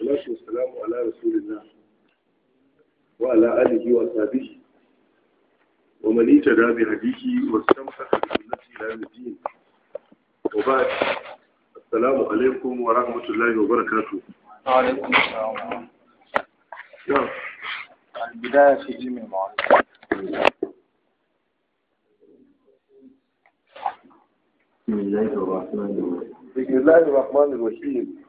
والصلاة والسلام على رسول الله وعلى آله وصحبه ومن اهتدى بهديه واستمسك بسنته إلى يوم الدين وبعد السلام عليكم ورحمة الله وبركاته وعليكم السلام نعم البداية في علم المعرفة بسم الله الرحمن الرحيم بسم الله الرحمن الرحيم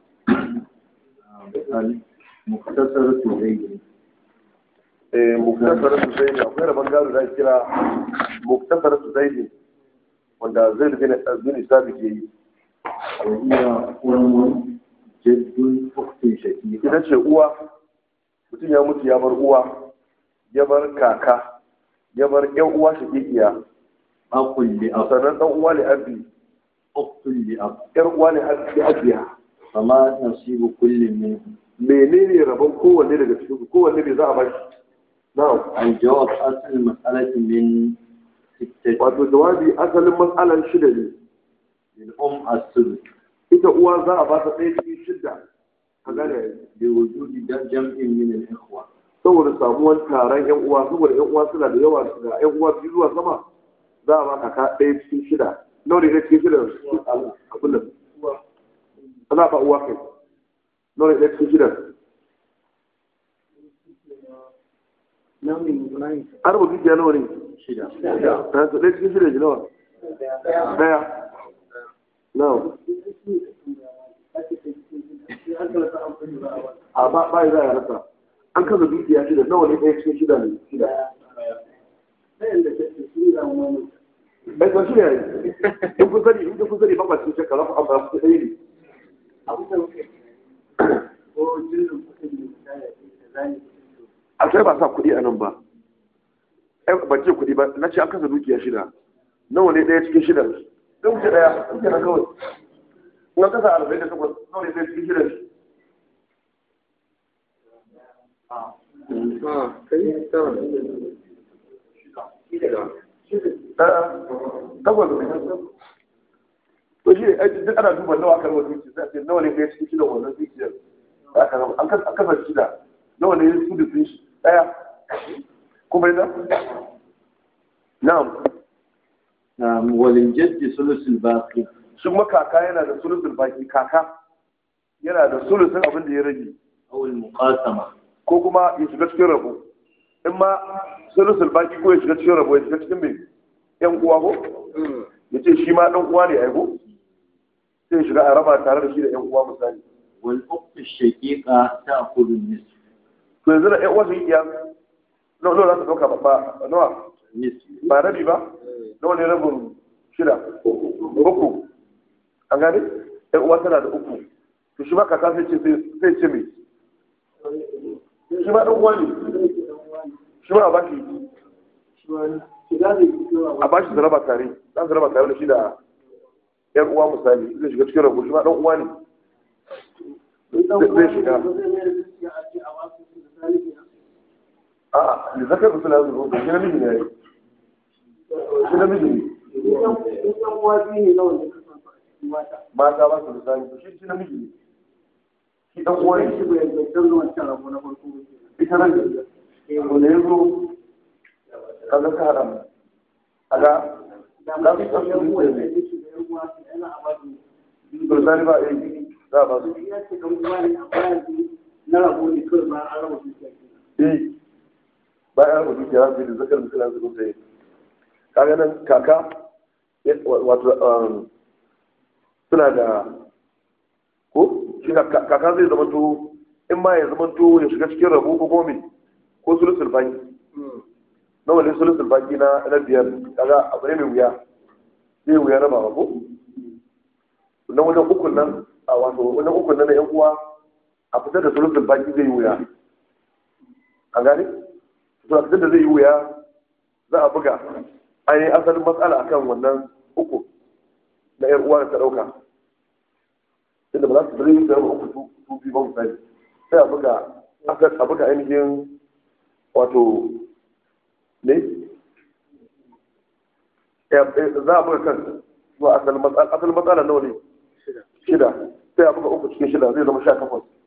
مختصرة زيد muktasaratu zaidi akwai rabon gado da ake kira muktasaratu zaidi wanda zai bin bin sabi ke yi وهي أم جد أخت شقيقة ita ce uwa mutum ya mutu ya bar uwa ya bar kaka ya bar yan uwa shakikiya أخ لأب sannan dan uwa ne abi أخت لأب yar uwa ne abi abiya فما نصيب كل منهم menene rabon kowanne daga cikin su kowanne bai za a bashi na'am الجواب أصل المسألة من ستة wato jawabi asalin matsalan shida ne للأم السدس ita uwa za a ba ta ɗaya cikin shida ka gane لوجود جمع من الإخوة saboda samuwan taron yan uwa saboda yan uwa suna da yawa ga yan uwa biyu zuwa sama za a ba kaka ɗaya cikin shida nawa ne ɗaya cikin shida abin nan ana ba uwa kai nawa ne ɗaya cikin shida an rubuta dukiya nawa ne شدة ta su ɗaya cikin shida ji nawa ɗaya nawa a ba ba za a rasa an kasa dukiya shida nawa ne ɗaya cikin shida ne shida bai san shida ne in kun sani in kun sani ba ba cikin shakka za ku amma ku ɗaya ne a sai ba sa kuɗi a nan ba ai ban ce kuɗi ba na ce an kasa dukiya shida nawa ne ɗaya cikin shida ɗan wuce ɗaya ɗan kenan kawai in an kasa arba'in da takwas nawa ne ɗaya cikin shida takwas to shi ai duk ana duba nawa aka raba dukiya sai a ce nawa ne ɗaya cikin shida wannan dukiyar da aka raba an kasa an kasa shida nawa ne su da sun shi ɗaya kuma yana na'am نعم وللجد ثلث الباقي shi kuma kaka yana da sulusun baki kaka yana da sulusun abin da ya rage أو المقاسمة ko kuma ya shiga cikin rabo in ma sulusun baki ko ya shiga cikin rabo ya shiga cikin mai yan uwa ko ya ce shi ma dan uwa ne ai ko sai ya shiga a raba tare da shi da yan uwa misali والأخت الشقيقة تأخذ النصف to yanzu da yan uwa su yi iya nawa nawa za su ɗauka ba ba nawa نصف ba rabi ba nawa ne rabin shida uku an gane yan uwa tana da uku to shi ma kaka sai ce sai ce mai shi ma ɗan uwa ne shi ma a bashi a bashi da raba tare za su raba tare da shi da yan uwa misali zai shiga cikin rabu shi ma ɗan uwa ne zai shiga a'a da zakar musu na zuwa shi namiji ne ya yi shi namiji ne mata ba su da sani shi shi namiji ne shi ɗan uwa ne ita nan da wanda ya zo kaga ka haɗa mu kaga za su san su ne ne to sani ba a yi za a ba su eh bayan rubutu ke rasu da zakar mutum na zuwa sai kaga nan kaka ya- wato um, suna da ko shi ka- ka- kaka zai zama to in ma ya zama to ya shiga cikin rabu ko gomi ko sulusul baki na wani sulusul baki na na biyar kaga abu ne mai wuya zai wuya raba ba ko na wajen ukun nan a wato wajen ukun nan na yan uwa a fitar da sulusul baki zai yi wuya a gane to a fitar da zai yi wuya za a buga ainihin asalin matsala akan wannan uku na yan uwa da ta ɗauka inda ba za su bari da uku su su biyu ba misali sai a buga a buga ainihin wato ne za a buga kan zuwa asalin matsala asalin matsala nawa ne shida sai a buga uku cikin shida zai zama sha takwas